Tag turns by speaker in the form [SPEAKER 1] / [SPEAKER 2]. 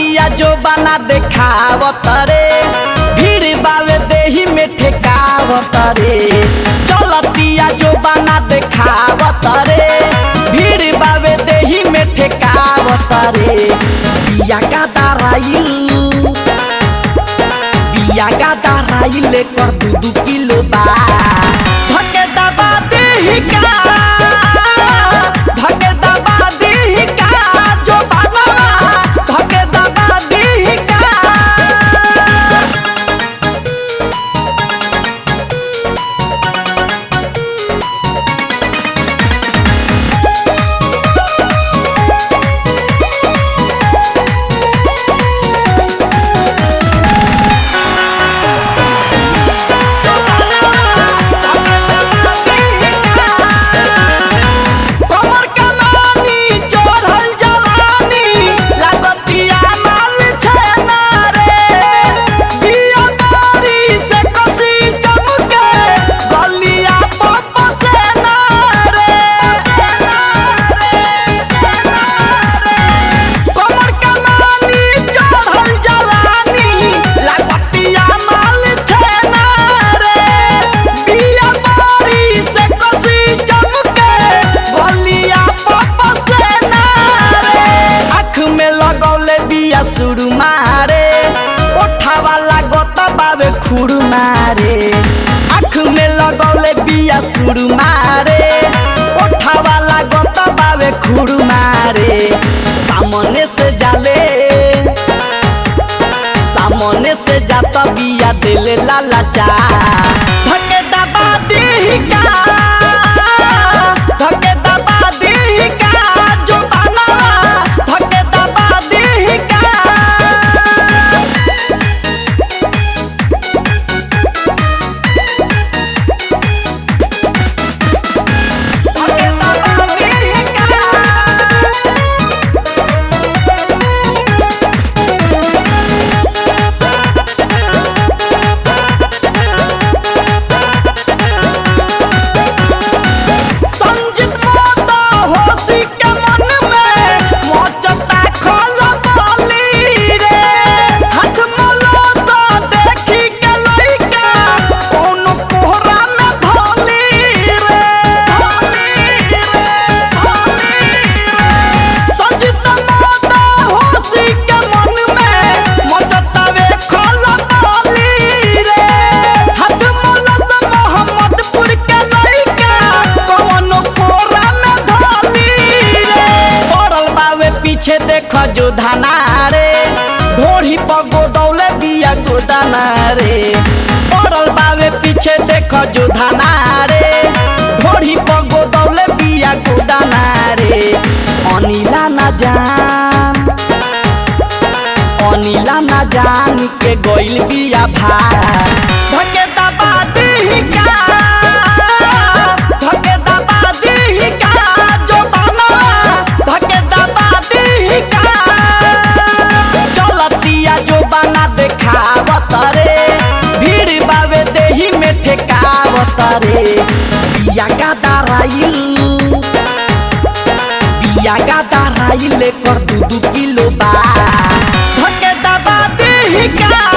[SPEAKER 1] चलतिया जो बना देखावत रे भीड़ बावे देही में ठेकावत रे चलतिया जो बना देखावत रे भीड़ बावे देही में ठेकावत रे बिया का दाराइल बिया का दाराइल कर दू दू किलो बा धके दबा देही का धके दबा देही का जो बनवा धके दबा देही का कमर कमानी चढ़ल जवानी लागतिया माल छेना रे बिया बारी से कसी चमके गलिया पप से ना रे कमर कमानी चढ़ल जवानी लागतिया माल छेना रे बिया बारी से कसी चमके गलिया पप से ना रे आँख में लगौले बिया सुरु मारे ओठावा लागत बावे खुरु मारे आँख में लगौले बिया सुरु मारे ओठावा लागत बावे खुरु मारे सामने से जाले सामने से जाता बिया दिले लाला चा धके दबा देही का धके दबा देही का जो बनवा धके दबा देही का धके दबा देही का संजित माता होशी के मन में मोचता खोल बोली रे हाथ मलोता देखी के लइका कौन कोहरा में भोली रे भोली रे भोली रे संजित माता होशी के मन में मोचता वे खोल बोली रे हाथ मलस मोहम्मदपुर के लइका कौन कोरा में धोली रे पड़ल बावे पीछे देख जो धाना रे ढोढ़ी पर गोदौले बिया गोदाना रे पड़ल बावे पीछे देख जो धाना रे ढोढ़ी पर गोदौले बिया गोदाना रे अनिला ना जान अनिला ना जान के गइल बिया भार धके दबा देही का धके दबा देही का जो बनवा धके दबा देही का चलतिया जो बना देखावत रे भीड़ बावे देही में ठेकावत रे बिया का दाराइल बिया का दाराइल कर दू दू किलो बा धके दबा देही का